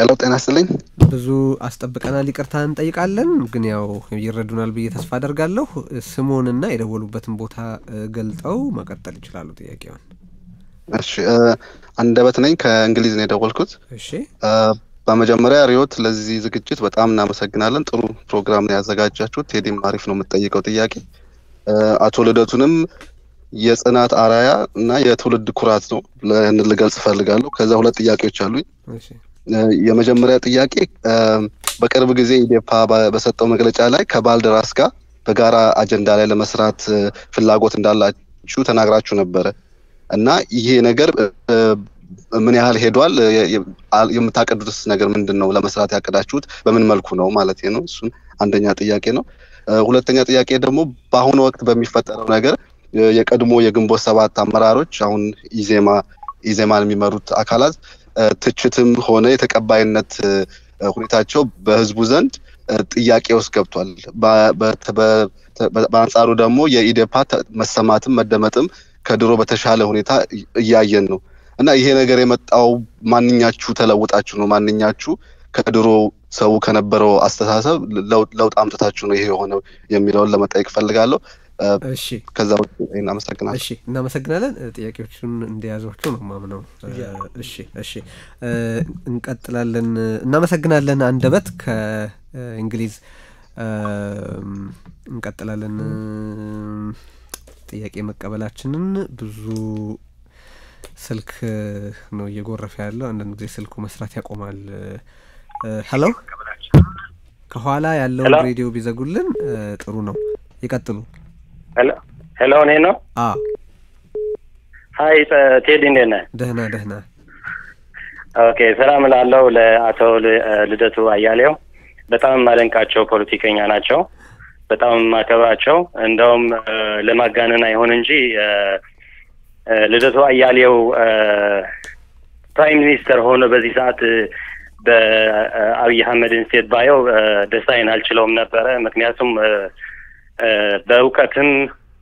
ሄሎ ጤና ይስጥልኝ። ብዙ አስጠብቀናል፣ ይቅርታ እንጠይቃለን። ግን ያው ይረዱናል ብዬ ተስፋ አደርጋለሁ። ስሙንና የደወሉበትን ቦታ ገልጠው መቀጠል ይችላሉ ጥያቄውን። እሺ አንደበት ነኝ ከእንግሊዝ ነው የደወልኩት። እሺ በመጀመሪያ ሪዮት ለዚህ ዝግጅት በጣም እናመሰግናለን። ጥሩ ፕሮግራም ነው ያዘጋጃችሁት። ቴዲም አሪፍ ነው የምትጠይቀው ጥያቄ። አቶ ልደቱንም የጽናት አራያ እና የትውልድ ኩራት ነው ልገልጽ እፈልጋለሁ። ከዛ ሁለት ጥያቄዎች አሉኝ። እሺ የመጀመሪያ ጥያቄ በቅርብ ጊዜ ኢዴፓ በሰጠው መግለጫ ላይ ከባልደራስ ጋር በጋራ አጀንዳ ላይ ለመስራት ፍላጎት እንዳላችሁ ተናግራችሁ ነበረ እና ይሄ ነገር ምን ያህል ሄዷል? የምታቀዱትስ ነገር ምንድን ነው? ለመስራት ያቀዳችሁት በምን መልኩ ነው ማለት ነው? እሱን አንደኛ ጥያቄ ነው። ሁለተኛ ጥያቄ ደግሞ በአሁኑ ወቅት በሚፈጠረው ነገር የቀድሞ የግንቦት ሰባት አመራሮች አሁን ኢዜማ ኢዜማን የሚመሩት አካላት ትችትም ሆነ የተቀባይነት ሁኔታቸው በህዝቡ ዘንድ ጥያቄ ውስጥ ገብቷል። በአንጻሩ ደግሞ የኢዴፓ መሰማትም መደመጥም ከድሮ በተሻለ ሁኔታ እያየን ነው እና ይሄ ነገር የመጣው ማንኛችሁ ተለውጣችሁ ነው? ማንኛችሁ ከድሮ ሰው ከነበረው አስተሳሰብ ለውጥ አምጥታችሁ ነው ይሄ የሆነው የሚለውን ለመጠየቅ ፈልጋለሁ። እሺ ከዛ ውጭ እናመሰግናለን። እሺ እናመሰግናለን። ጥያቄዎቹን እንደያዟቸው ነው ማምነው። እሺ እሺ እንቀጥላለን። እናመሰግናለን አንደበት ከእንግሊዝ እንቀጥላለን። ጥያቄ መቀበላችንን ብዙ ስልክ ነው እየጎረፈ ያለው። አንዳንድ ጊዜ ስልኩ መስራት ያቆማል። ሄሎ ከኋላ ያለውን ሬዲዮ ቢዘጉልን ጥሩ ነው። ይቀጥሉ። ሄሎ እኔ ነው። አ ሀይ ቴዲ እንዴት ነህ? ደህና ደህና። ኦኬ ሰላም ላለው ለአቶ ልደቱ አያሌው በጣም ማደንቃቸው ፖለቲከኛ ናቸው። በጣም ማከብራቸው እንደውም ለማጋነን አይሆን እንጂ ልደቱ አያሌው ፕራይም ሚኒስተር ሆኖ በዚህ ሰዓት በአብይ አህመድን ስቴት ባየው ደስታዬን አልችለውም ነበረ። ምክንያቱም በእውቀትም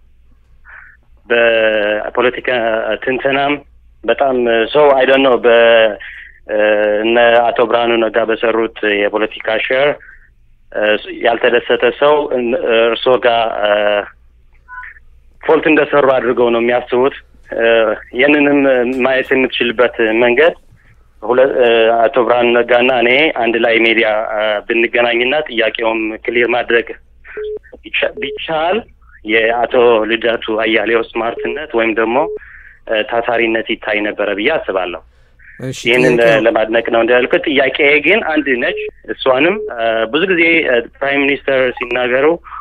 በፖለቲካ ትንተናም በጣም ሰው አይደን ነው በእነ አቶ ብርሃኑ ነጋ በሰሩት የፖለቲካ ሼር ያልተደሰተ ሰው እርስዎ ጋር ፎልት እንደሰሩ አድርገው ነው የሚያስቡት። ይህንንም ማየት የምትችልበት መንገድ አቶ ብርሃኑ ነጋና እኔ አንድ ላይ ሜዲያ ብንገናኝና ጥያቄውም ክሊር ማድረግ ቢቻል የአቶ ልደቱ አያሌው ስማርትነት ወይም ደግሞ ታታሪነት ይታይ ነበረ ብዬ አስባለሁ። ይህንን ለማድነቅ ነው እንዳልኩት። ጥያቄ ግን አንድ ነች። እሷንም ብዙ ጊዜ ፕራይም ሚኒስተር ሲናገሩ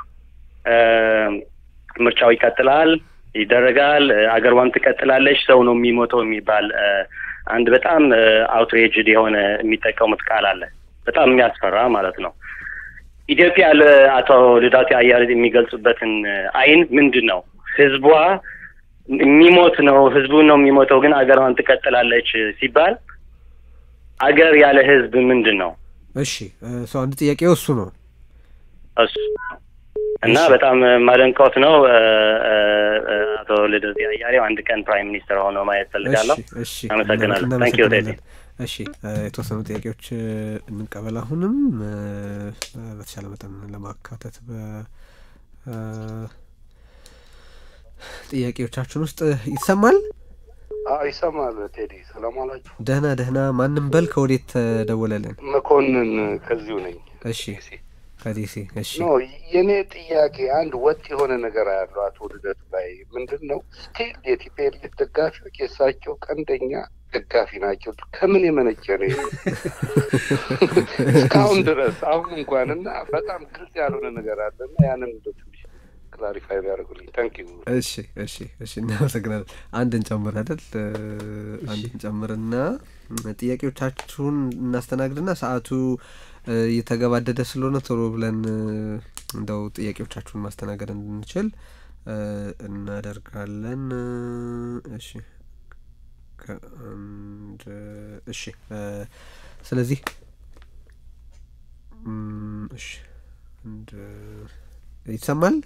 ምርጫው ይቀጥላል፣ ይደረጋል፣ አገርዋም ትቀጥላለች፣ ሰው ነው የሚሞተው የሚባል አንድ በጣም አውትሬጅድ የሆነ የሚጠቀሙት ቃል አለ። በጣም የሚያስፈራ ማለት ነው። ኢትዮጵያ ለአቶ ልደቱ አያሌው የሚገልጹበትን አይን ምንድን ነው? ህዝቧ የሚሞት ነው፣ ህዝቡ ነው የሚሞተው፣ ግን አገሯን ትቀጥላለች ሲባል አገር ያለ ህዝብ ምንድን ነው? እሺ ሰው አንድ ጥያቄው እሱ ነው እሱ እና በጣም ማደንቆት ነው አቶ ልደቱ አያሌው አንድ ቀን ፕራይም ሚኒስተር ሆኖ ማየት ፈልጋለሁ። አመሰግናለሁ። ታንክ ዩ ቴዲ። እሺ የተወሰኑ ጥያቄዎች እንቀበል። አሁንም በተቻለ መጠን ለማካተት በጥያቄዎቻችን ውስጥ ይሰማል። አዎ ይሰማል። ቴዲ ሰላም አላችሁ? ደህና ደህና። ማንም በል ከወዴት ተደወለልን? መኮንን ከዚሁ ነኝ። እሺ ከዲሲ። እሺ ኖ የእኔ ጥያቄ አንድ ወጥ የሆነ ነገር ያለው አቶ ልደቱ ላይ ምንድን ነው ስቲል የቲፒኤልኤፍ ደጋፊዎች የእሳቸው ቀንደኛ ደጋፊ ናቸው። ከምን የመነጨ ነው እስካሁን ድረስ አሁን እንኳን እና በጣም ግልጽ ያልሆነ ነገር አለ እና ያንን እንደ ትንሽ ክላሪፋይ ቢያደርጉልኝ። ታንክ ዩ። እሺ እሺ እሺ፣ እናመሰግናለን። አንድ እንጨምር አይደል? አንድ እንጨምርና ጥያቄዎቻችሁን እናስተናግድና ሰዓቱ እየተገባደደ ስለሆነ ቶሎ ብለን እንደው ጥያቄዎቻችሁን ማስተናገድ እንድንችል እናደርጋለን። እሺ ከአንድ እሺ ስለዚህ እሺ አንድ ይሰማል።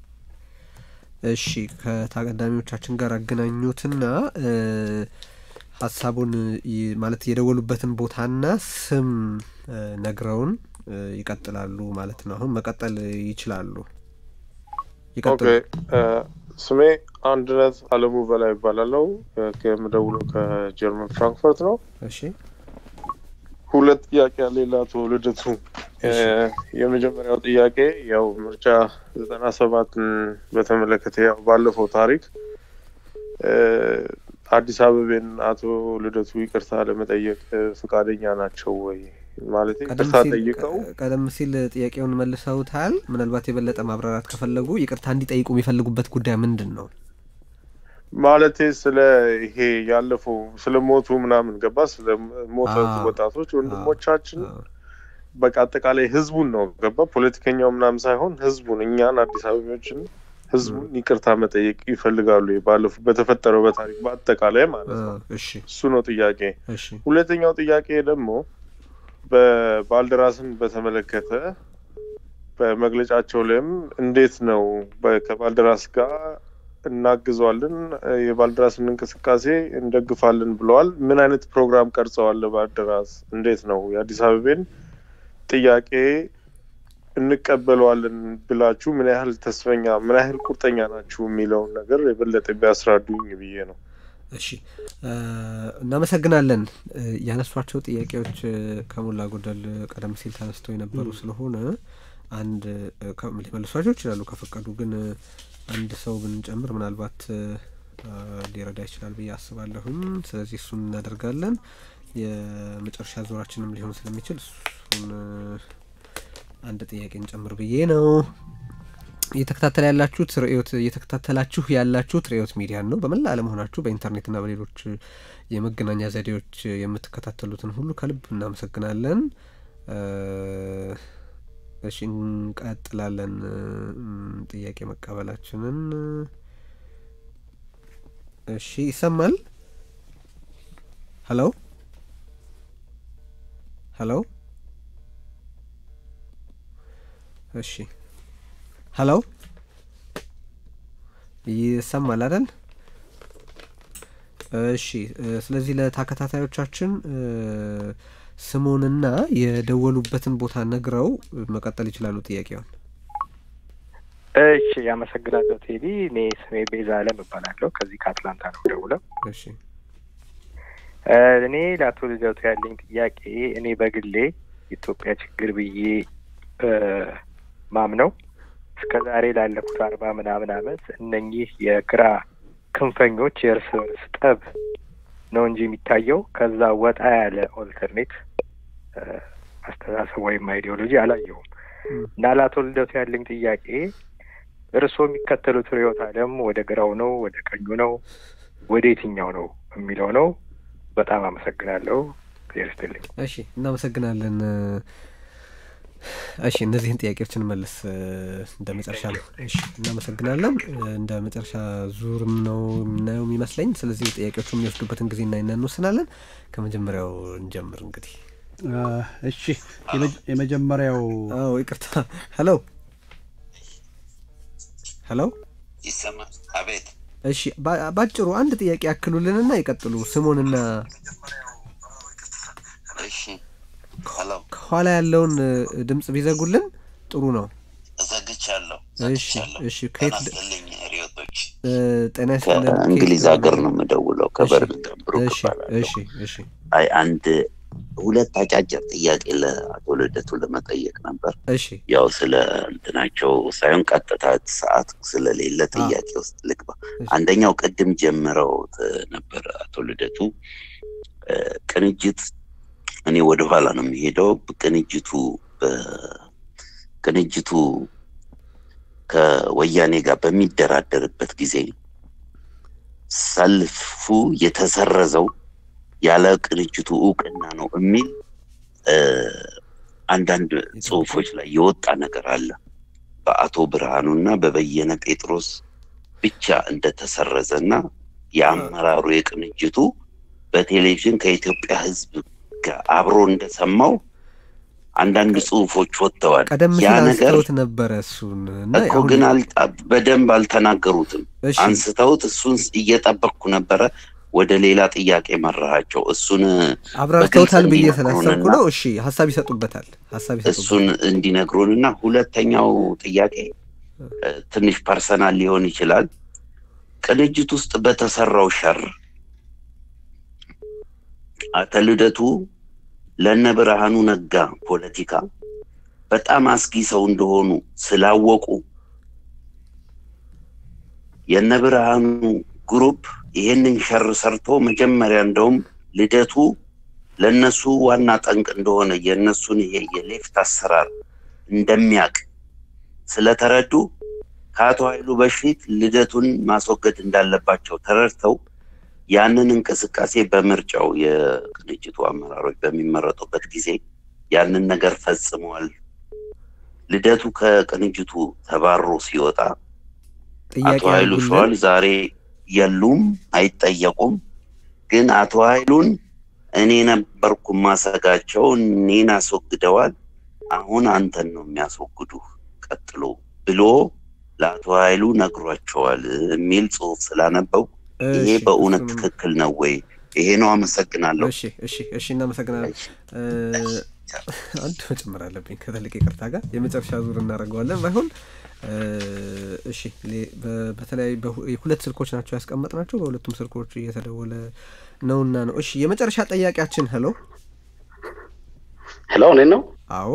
እሺ ከታቀዳሚዎቻችን ጋር አገናኙትና ሀሳቡን ማለት የደወሉበትን ቦታና ስም ነግረውን ይቀጥላሉ ማለት ነው። አሁን መቀጠል ይችላሉ። ኦኬ ስሜ አንድነት አለሙ በላይ ይባላለው። የምደውለው ከጀርመን ፍራንክፈርት ነው። እሺ ሁለት ጥያቄ ያለ ለአቶ ልደቱ። የመጀመሪያው ጥያቄ ያው ምርጫ ዘጠና ሰባትን በተመለከተ ያው ባለፈው ታሪክ አዲስ አበቤን አቶ ልደቱ ይቅርታ ለመጠየቅ ፈቃደኛ ናቸው ወይ? ማለት ይቅርታ ጠይቀው ቀደም ሲል ጥያቄውን መልሰውታል። ምናልባት የበለጠ ማብራራት ከፈለጉ ይቅርታ እንዲጠይቁ የሚፈልጉበት ጉዳይ ምንድን ነው? ማለቴ ስለ ይሄ ያለፈው ስለ ሞቱ ምናምን ገባ ስለ ሞተ ወጣቶች ወንድሞቻችን በቃ አጠቃላይ ህዝቡን ነው ገባ ፖለቲከኛው ምናምን ሳይሆን ህዝቡን እኛን አዲስ አበባዎችን ህዝቡን ይቅርታ መጠየቅ ይፈልጋሉ። ባለፉ በተፈጠረው በታሪክ በአጠቃላይ ማለት ነው። እሱ ነው ጥያቄ። ሁለተኛው ጥያቄ ደግሞ በባልደራስን በተመለከተ በመግለጫቸው ላይም እንዴት ነው ከባልደራስ ጋር እናግዘዋለን፣ የባልደራስን እንቅስቃሴ እንደግፋለን ብለዋል። ምን አይነት ፕሮግራም ቀርጸዋል? ለባልደራስ እንዴት ነው የአዲስ አበቤን ጥያቄ እንቀበለዋለን ብላችሁ ምን ያህል ተስፈኛ ምን ያህል ቁርጠኛ ናችሁ የሚለውን ነገር የበለጠ ቢያስራዱኝ ብዬ ነው። እሺ እናመሰግናለን። ያነሷቸው ጥያቄዎች ከሞላ ጎደል ቀደም ሲል ተነስተው የነበሩ ስለሆነ አንድ ሊመልሷቸው ይችላሉ ከፈቀዱ። ግን አንድ ሰው ብንጨምር ምናልባት ሊረዳ ይችላል ብዬ አስባለሁም። ስለዚህ እሱን እናደርጋለን። የመጨረሻ ዙራችንም ሊሆን ስለሚችል እሱን አንድ ጥያቄ እንጨምር ብዬ ነው። እየተከታተለ ያላችሁት ርዕዮት እየተከታተላችሁ ያላችሁት ርዕዮት ሚዲያን ነው። በመላ ዓለም ሆናችሁ በኢንተርኔትና በሌሎች የመገናኛ ዘዴዎች የምትከታተሉትን ሁሉ ከልብ እናመሰግናለን። እሺ እንቀጥላለን። ጥያቄ መቀበላችንን። እሺ ይሰማል? ሄሎ ሄሎ እሺ ሄሎ ይሰማል አይደል? እሺ ስለዚህ ለተከታታዮቻችን ስሙንና የደወሉበትን ቦታ ነግረው መቀጠል ይችላሉ ጥያቄውን። እሺ ያመሰግናለሁ ቴዲ። እኔ ስሜ ቤዛ አለም እባላለሁ። ከዚህ ከአትላንታ ነው ደውለው። እሺ እኔ ለአቶ ልደቱ ያለኝ ጥያቄ እኔ በግሌ ኢትዮጵያ ችግር ብዬ ማምነው እስከ ዛሬ ላለፉት አርባ ምናምን አመት እነኚህ የግራ ክንፈኞች የእርስ በርስ ጠብ ነው እንጂ የሚታየው ከዛ ወጣ ያለ ኦልተርኔት አስተሳሰብ ወይም አይዲዮሎጂ አላየሁም። እና ለአቶ ልደቱ ያለኝ ጥያቄ እርስዎ የሚከተሉት ርዕዮተ ዓለም ወደ ግራው ነው፣ ወደ ቀኙ ነው፣ ወደ የትኛው ነው የሚለው ነው። በጣም አመሰግናለሁ። ይርስጥልኝ። እሺ እናመሰግናለን። እሺ እነዚህን ጥያቄዎችን መልስ እንደ መጨረሻ ነው። እሺ እናመሰግናለን። እንደ መጨረሻ ዙርም ነው የምናየው የሚመስለኝ። ስለዚህ ጥያቄዎቹ የሚወስዱበትን ጊዜ እናይና እንወስናለን። ከመጀመሪያው እንጀምር እንግዲህ። እሺ የመጀመሪያው አዎ፣ ይቅርታ። ሄሎ ሄሎ፣ ይሰማል? አቤት። እሺ ባጭሩ አንድ ጥያቄ ያክሉልንና ይቀጥሉ። ስሙንና እሺ ሄሎ ከኋላ ያለውን ድምጽ ቢዘጉልን ጥሩ ነው። ዘግቻለሁ። እሺ እሺ። ከየት ናስልኝ ሪዮቶች ጤና ይስጥልን። ከእንግሊዝ ሀገር ነው የምደውለው ከበርሚንግሃም ብሩክ እሺ እባላለሁ። እሺ እሺ አይ አንድ ሁለት አጫጭር ጥያቄ ለአቶ ልደቱ ለመጠየቅ ነበር። እሺ ያው ስለ እንትናቸው ሳይሆን ቀጥታ ሰዓት ስለሌለ ጥያቄ ውስጥ ልግባ። አንደኛው ቅድም ጀምረውት ነበር አቶ ልደቱ እ ቅንጅት እኔ ወደ ኋላ ነው የሚሄደው። ቅንጅቱ ቅንጅቱ ከወያኔ ጋር በሚደራደርበት ጊዜ ሰልፉ የተሰረዘው ያለ ቅንጅቱ እውቅና ነው የሚል እ አንዳንድ ጽሁፎች ላይ የወጣ ነገር አለ። በአቶ ብርሃኑ እና በበየነ ጴጥሮስ ብቻ እንደተሰረዘ እና የአመራሩ የቅንጅቱ በቴሌቪዥን ከኢትዮጵያ ሕዝብ ጋር አብሮ እንደሰማው አንዳንድ ጽሁፎች ወጥተዋል። ቀደም ያ ሲል ነገር አንስተውት ነበረ እሱን እና እኮ አሁን- ግን አልጣ- በደንብ አልተናገሩትም። እሺ አንስተውት እሱን እየጠበቅኩ ነበረ። ወደ ሌላ ጥያቄ መራሃቸው። እሱን አብራርተውታል ብዬ ስላሰብኩ ነው። እሺ ሀሳብ ይሰጡበታል። ሀሳብ እሱን እንዲነግሩንና ሁለተኛው ጥያቄ ትንሽ ፐርሰናል ሊሆን ይችላል። ቅንጅት ውስጥ በተሰራው ሸር አቶ ልደቱ ለነ ብርሃኑ ነጋ ፖለቲካ በጣም አስጊ ሰው እንደሆኑ ስላወቁ የነ ብርሃኑ ግሩፕ ይሄንን ሸር ሰርቶ መጀመሪያ እንደውም ልደቱ ለነሱ ዋና ጠንቅ እንደሆነ የእነሱን ይሄ የሌፍት አሰራር እንደሚያውቅ ስለተረዱ ከአቶ ኃይሉ በፊት ልደቱን ማስወገድ እንዳለባቸው ተረድተው ያንን እንቅስቃሴ በምርጫው የቅንጅቱ አመራሮች በሚመረጡበት ጊዜ ያንን ነገር ፈጽመዋል። ልደቱ ከቅንጅቱ ተባሮ ሲወጣ አቶ ኃይሉ ሸዋል ዛሬ የሉም፣ አይጠየቁም። ግን አቶ ኃይሉን እኔ ነበርኩ ማሰጋቸው፣ እኔን አስወግደዋል። አሁን አንተን ነው የሚያስወግዱ ቀጥሎ ብሎ ለአቶ ኃይሉ ነግሯቸዋል የሚል ጽሁፍ ስላነበው ይሄ በእውነት ትክክል ነው ወይ? ይሄ ነው። አመሰግናለሁ። እሺ፣ እሺ፣ እሺ፣ እናመሰግናለን። አንድ መጨመር አለብኝ ከትልቅ ይቅርታ ጋር የመጨረሻ ዙር እናደርገዋለን ባይሆን እሺ በተለያዩ የሁለት ስልኮች ናቸው ያስቀመጥናቸው። በሁለቱም ስልኮች እየተደወለ ነውና ነው። እሺ የመጨረሻ ጥያቄያችን ሄሎ ሄሎ፣ እኔ ነው። አዎ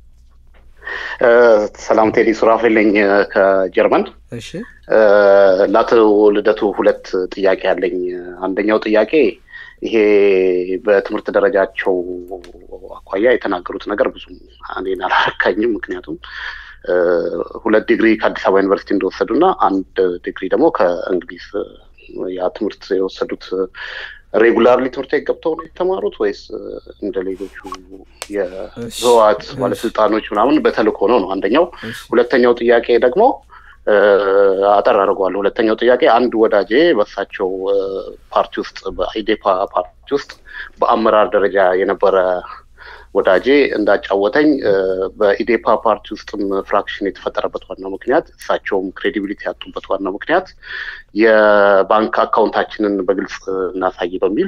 ሰላም ቴዲ ሱራፌል ነኝ ከጀርመን። እሺ ለአቶ ልደቱ ሁለት ጥያቄ አለኝ። አንደኛው ጥያቄ ይሄ በትምህርት ደረጃቸው አኳያ የተናገሩት ነገር ብዙም እኔን አላረካኝም። ምክንያቱም ሁለት ዲግሪ ከአዲስ አበባ ዩኒቨርሲቲ እንደወሰዱ እና አንድ ዲግሪ ደግሞ ከእንግሊዝ ያ ትምህርት የወሰዱት ሬጉላርሊ ትምህርት ቤት ገብተው ነው የተማሩት ወይስ እንደ ሌሎቹ የህወሓት ባለስልጣኖች ምናምን በተልእኮ ነው ነው አንደኛው። ሁለተኛው ጥያቄ ደግሞ አጠር አድርገዋለሁ። ሁለተኛው ጥያቄ አንድ ወዳጄ በሳቸው ፓርቲ ውስጥ በኢዴፓ ፓርቲ ውስጥ በአመራር ደረጃ የነበረ ወዳጄ እንዳጫወተኝ በኢዴፓ ፓርቲ ውስጥም ፍራክሽን የተፈጠረበት ዋናው ምክንያት እሳቸውም ክሬዲቢሊቲ ያጡበት ዋናው ምክንያት የባንክ አካውንታችንን በግልጽ እናሳይ በሚል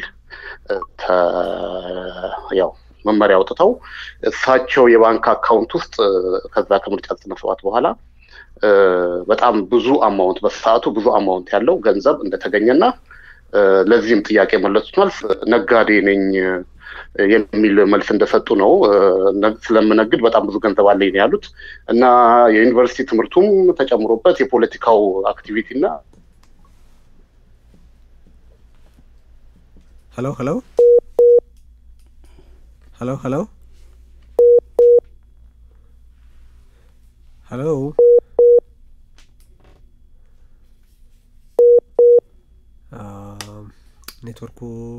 ያው መመሪያ አውጥተው እሳቸው የባንክ አካውንት ውስጥ ከዛ ከምርጫ ዘጠና ሰባት በኋላ በጣም ብዙ አማውንት በሰዓቱ ብዙ አማውንት ያለው ገንዘብ እንደተገኘና ለዚህም ጥያቄ መለሱት መልስ ነጋዴ ነኝ የሚል መልስ እንደሰጡ ነው። ስለምነግድ በጣም ብዙ ገንዘብ አለኝ ነው ያሉት እና የዩኒቨርሲቲ ትምህርቱም ተጨምሮበት የፖለቲካው አክቲቪቲ እና ሄሎ ሄሎ ሄሎ ሄሎ ሄሎ ኔትወርኩ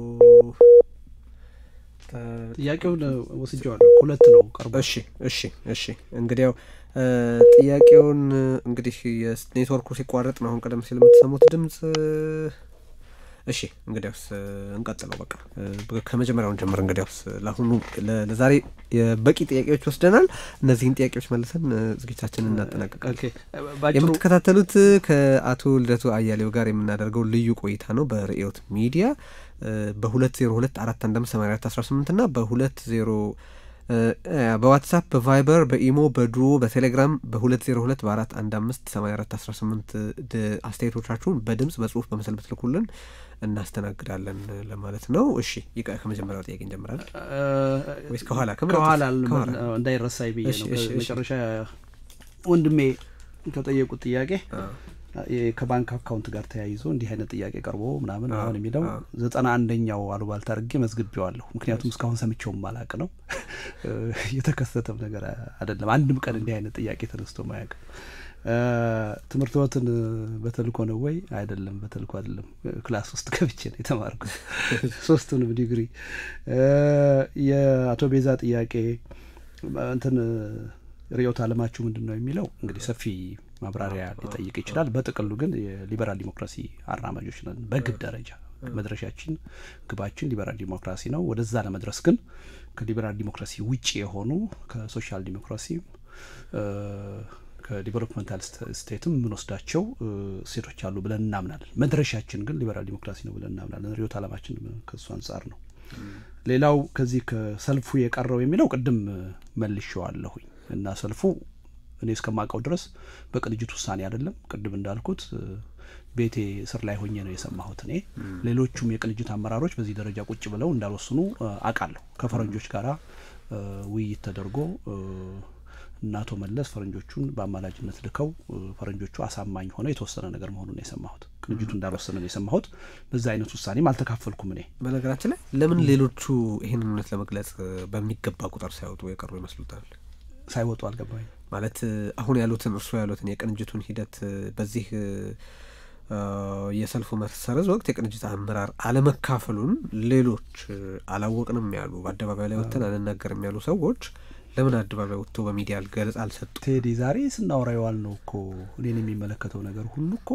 ጥያቄውን ወስጀዋለሁ። ሁለት ነው ቀርቦ። እሺ እሺ እሺ እንግዲያው ጥያቄውን እንግዲህ ኔትወርኩ ሲቋረጥ ነው አሁን ቀደም ሲል የምትሰሙት ድምፅ። እሺ እንግዲያውስ እንቀጥለው። በቃ ከመጀመሪያውን ጀምር። እንግዲያውስ ለአሁኑ ለዛሬ በቂ ጥያቄዎች ወስደናል። እነዚህን ጥያቄዎች መልሰን ዝግጅታችንን እናጠናቀቃለን። የምትከታተሉት ከአቶ ልደቱ አያሌው ጋር የምናደርገው ልዩ ቆይታ ነው በርዕዮት ሚዲያ በሁለት ዜሮ ሁለት አራት አንድ አምስት ሰማንያ አራት አስራ ስምንት እና በሁለት ዜሮ በዋትሳፕ በቫይበር በኢሞ በዱኦ በቴሌግራም በሁለት ዜሮ ሁለት በአራት አንድ አምስት ሰማንያ አራት አስራ ስምንት አስተያየቶቻችሁን በድምጽ በጽሁፍ በምስል ብትልኩልን እናስተናግዳለን ለማለት ነው። እሺ ከመጀመሪያው ጥያቄ እንጀምራለን ወይስ ከኋላ ከኋላ እንዳይረሳይ ብዬ ነው። መጨረሻ ወንድሜ ከጠየቁት ጥያቄ ከባንክ አካውንት ጋር ተያይዞ እንዲህ አይነት ጥያቄ ቀርቦ ምናምን አሁን የሚለው ዘጠና አንደኛው አሉባልታ አድርጌ መዝግቤዋለሁ። ምክንያቱም እስካሁን ሰምቼውም ማላቅ ነው የተከሰተም ነገር አይደለም። አንድም ቀን እንዲህ አይነት ጥያቄ ተነስቶ ማያውቅ። ትምህርትዎትን በተልኮ ነው ወይ? አይደለም፣ በተልኮ አይደለም። ክላስ ውስጥ ገብቼ ነው የተማርኩት ሶስቱንም ዲግሪ። የአቶ ቤዛ ጥያቄ እንትን ርዕዮተ ዓለማችሁ ምንድን ነው የሚለው እንግዲህ ሰፊ ማብራሪያ ሊጠይቅ ይችላል። በጥቅሉ ግን የሊበራል ዲሞክራሲ አራማጆች ነን። በግብ ደረጃ መድረሻችን ግባችን ሊበራል ዲሞክራሲ ነው። ወደዛ ለመድረስ ግን ከሊበራል ዲሞክራሲ ውጭ የሆኑ ከሶሻል ዲሞክራሲ ከዲቨሎፕመንታል ስቴትም የምንወስዳቸው እሴቶች አሉ ብለን እናምናለን። መድረሻችን ግን ሊበራል ዲሞክራሲ ነው ብለን እናምናለን። ርዕዮተ ዓላማችን ከእሱ አንጻር ነው። ሌላው ከዚህ ከሰልፉ የቀረው የሚለው ቅድም መልሼዋለሁኝ እና ሰልፉ እኔ እስከማውቀው ድረስ በቅንጅት ውሳኔ አይደለም። ቅድም እንዳልኩት ቤቴ ስር ላይ ሆኜ ነው የሰማሁት። እኔ ሌሎቹም የቅንጅት አመራሮች በዚህ ደረጃ ቁጭ ብለው እንዳልወስኑ አውቃለሁ። ከፈረንጆች ጋራ ውይይት ተደርጎ እና አቶ መለስ ፈረንጆቹን በአማላጅነት ልከው ፈረንጆቹ አሳማኝ ሆነው የተወሰነ ነገር መሆኑን የሰማሁት ቅንጅቱ እንዳልወሰነ ነው የሰማሁት። በዛ አይነት ውሳኔም አልተካፈልኩም እኔ። በነገራችን ላይ ለምን ሌሎቹ ይህንን እውነት ለመግለጽ በሚገባ ቁጥር ሳይወጡ የቀሩ ይመስሉታል? ሳይወጡ አልገባኝ ማለት አሁን ያሉትን እርሱ ያሉትን የቅንጅቱን ሂደት በዚህ የሰልፉ መሰረዝ ወቅት የቅንጅት አመራር አለመካፈሉን ሌሎች አላወቅንም ያሉ በአደባባይ ላይ ወጥተን አንናገርም ያሉ ሰዎች ለምን አደባባይ ወጥቶ በሚዲያ ገለጻ አልሰጡ? ቴዲ ዛሬ ስናወራ የዋል ነው እኮ እኔን የሚመለከተው ነገር ሁሉ እኮ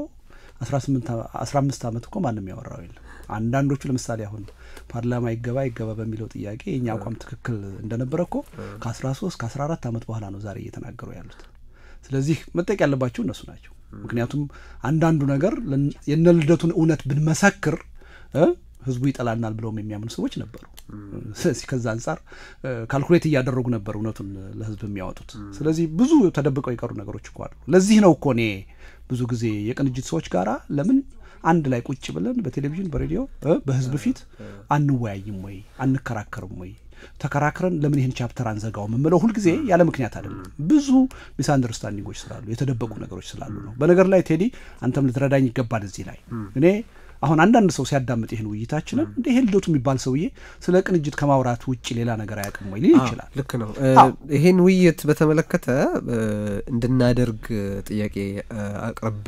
አስራ አምስት አመት እኮ ማንም ያወራው የለም። አንዳንዶቹ ለምሳሌ አሁን ፓርላማ ይገባ ይገባ በሚለው ጥያቄ የእኛ አቋም ትክክል እንደነበረ እኮ ከአስራ ሶስት ከአስራ አራት አመት በኋላ ነው ዛሬ እየተናገሩ ያሉት። ስለዚህ መጠየቅ ያለባቸው እነሱ ናቸው። ምክንያቱም አንዳንዱ ነገር የነ ልደቱን እውነት ብንመሰክር ህዝቡ ይጠላናል ብለውም የሚያምኑ ሰዎች ነበሩ። ስለዚህ ከዛ አንጻር ካልኩሌት እያደረጉ ነበር እውነቱን ለህዝብ የሚያወጡት። ስለዚህ ብዙ ተደብቀው የቀሩ ነገሮች እኮ አሉ። ለዚህ ነው እኮ እኔ ብዙ ጊዜ የቅንጅት ሰዎች ጋራ ለምን አንድ ላይ ቁጭ ብለን በቴሌቪዥን በሬዲዮ በህዝብ ፊት አንወያይም ወይ አንከራከርም ወይ ተከራክረን ለምን ይህን ቻፕተር አንዘጋውም የምለው ሁልጊዜ ያለ ምክንያት አይደለም። ብዙ ሚስ አንደርስታንዲንጎች ስላሉ የተደበቁ ነገሮች ስላሉ ነው። በነገር ላይ ቴዲ አንተም ልትረዳኝ ይገባል እዚህ ላይ እኔ አሁን አንዳንድ ሰው ሲያዳምጥ ይህን ውይይታችንን እንደ ይሄ ልደቱ የሚባል ሰውዬ ስለ ቅንጅት ከማውራት ውጭ ሌላ ነገር አያውቅም ወይ ሊል ይችላል። ልክ ነው። ይሄን ውይይት በተመለከተ እንድናደርግ ጥያቄ አቅርቤ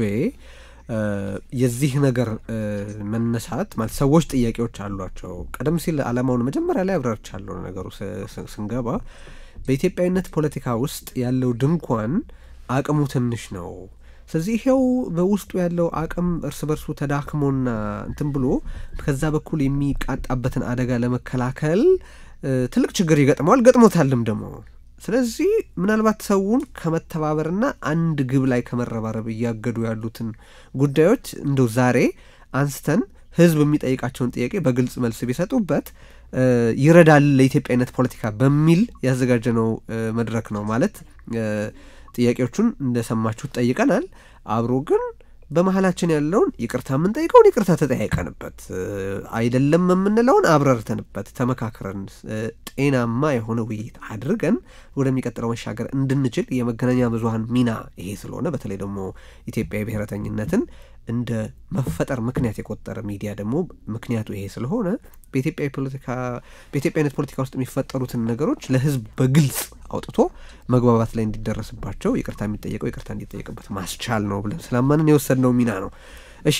የዚህ ነገር መነሳት ማለት ሰዎች ጥያቄዎች አሏቸው። ቀደም ሲል አላማውን መጀመሪያ ላይ አብራርቻለሁ። ነገሩ ስንገባ በኢትዮጵያዊነት ፖለቲካ ውስጥ ያለው ድንኳን አቅሙ ትንሽ ነው። ስለዚህ ይሄው በውስጡ ያለው አቅም እርስ በርሱ ተዳክሞና እንትን ብሎ ከዛ በኩል የሚቃጣበትን አደጋ ለመከላከል ትልቅ ችግር ይገጥመዋል፣ ገጥሞታልም ደግሞ። ስለዚህ ምናልባት ሰውን ከመተባበርና አንድ ግብ ላይ ከመረባረብ እያገዱ ያሉትን ጉዳዮች እንደው ዛሬ አንስተን ህዝብ የሚጠይቃቸውን ጥያቄ በግልጽ መልስ ቢሰጡበት ይረዳል ለኢትዮጵያዊነት ፖለቲካ በሚል ያዘጋጀነው መድረክ ነው ማለት ጥያቄዎቹን እንደሰማችሁት ጠይቀናል። አብሮ ግን በመሀላችን ያለውን ይቅርታ የምንጠይቀውን ይቅርታ ተጠያይቀንበት አይደለም የምንለውን አብረርተንበት ተመካክረን ጤናማ የሆነ ውይይት አድርገን ወደሚቀጥለው መሻገር እንድንችል የመገናኛ ብዙኃን ሚና ይሄ ስለሆነ በተለይ ደግሞ ኢትዮጵያዊ ብሔረተኝነትን እንደ መፈጠር ምክንያት የቆጠረ ሚዲያ ደግሞ ምክንያቱ ይሄ ስለሆነ በኢትዮጵያ ፖለቲካ በኢትዮጵያዊነት ፖለቲካ ውስጥ የሚፈጠሩትን ነገሮች ለህዝብ በግልጽ አውጥቶ መግባባት ላይ እንዲደረስባቸው ይቅርታ የሚጠየቀው ይቅርታ እንዲጠየቅበት ማስቻል ነው ብለን ስላማንን የወሰድነው ሚና ነው። እሺ